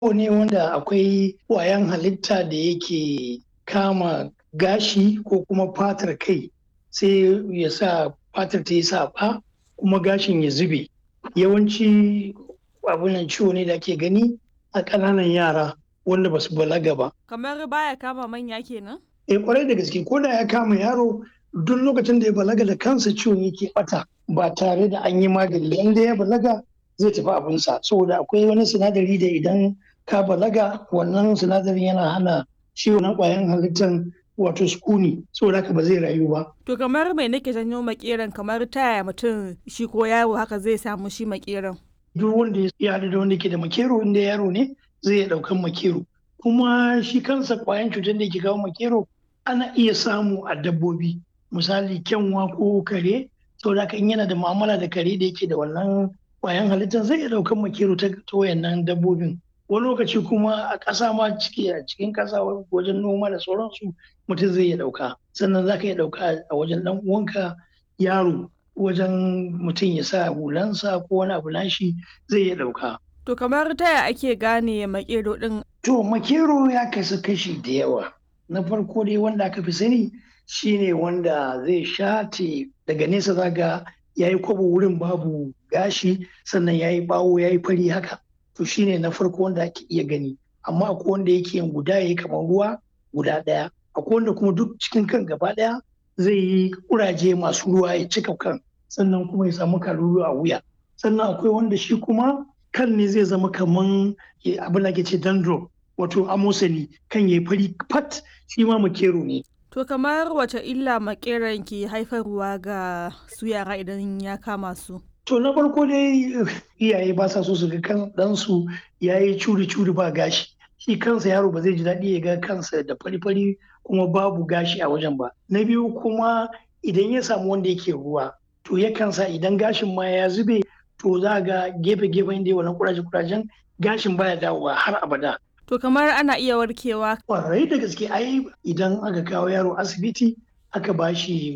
ciwo ne wanda akwai ƙwayan halitta da yake kama gashi ko kuma fatar kai sai ya sa fatar ta yi saɓa kuma gashin ya zube yawanci abunan ciwo ne da ake gani a ƙananan yara wanda ba su balaga ba Kamar baya kama manya kenan? eh kwarai da gaske ko da ya kama yaro duk lokacin da ya balaga da kansa ciwon yake bata ba tare da an yi magani inda ya balaga zai tafi abinsa saboda akwai wani sinadari da idan ka balaga wannan sinadarin yana hana ciwon na kwayan halittar wato sukuni saboda haka ba zai rayu ba To kamar mai nake janyo makeran kamar taya mutum shi ko yaro haka zai samu shi makeran. duk wanda ya haɗu da wanda ke da makero inda yaro ne zai iya ɗaukan makero kuma shi kansa kwayan cutar da ke kawo makero ana iya samu a dabbobi misali kyanwa ko kare saboda haka in yana da mu'amala da kare da yake da wannan kwayan halittar zai iya ɗaukan makero ta ta wayannan dabbobin wani lokaci kuma a ƙasa ma ciki a cikin ƙasa wajen noma da sauransu mutum zai iya ɗauka sannan za ka iya ɗauka a wajen ɗan uwanka yaro wajen mutum ya sa hulansa ko wani abu nashi zai iya ɗauka To kamar taya ake gane makero din To makero ya kasu kashi da yawa. Na farko dai wanda aka fi sani shine wanda zai shate daga nesa zaga ya yi kwabo wurin babu gashi sannan ya yi bawo ya yi fari haka. To shine na farko wanda ake iya gani. Amma akwai wanda yake yin guda ya yi kamar ruwa guda ɗaya. Akwai wanda kuma duk cikin kan gaba ɗaya zai yi kuraje masu ruwa ya cika kan sannan kuma ya samu kalulu a wuya. Sannan akwai wanda shi kuma kan ne zai zama kaman abin da ke ce dandruff wato amosani kan ya fari fat shi ma makero ne To kamar wace illa makeran ke haifarwa ga su yara idan ya kama su? to na farko dai iyaye ba sa so su ga kan ɗansu ya yi curi-curi ba gashi shi kansa yaro ba zai ji daɗi ya ga kansa da fari-fari kuma babu gashi a wajen ba na biyu kuma idan ya samu wanda yake ruwa to yakan sa idan gashin ma ya zube to za ga gefe-gefen da wannan kuraje-kurajen gashin baya dawowa har abada. To kamar ana iya warkewa Kwarai da gaske ai idan aka kawo yaro asibiti aka bashi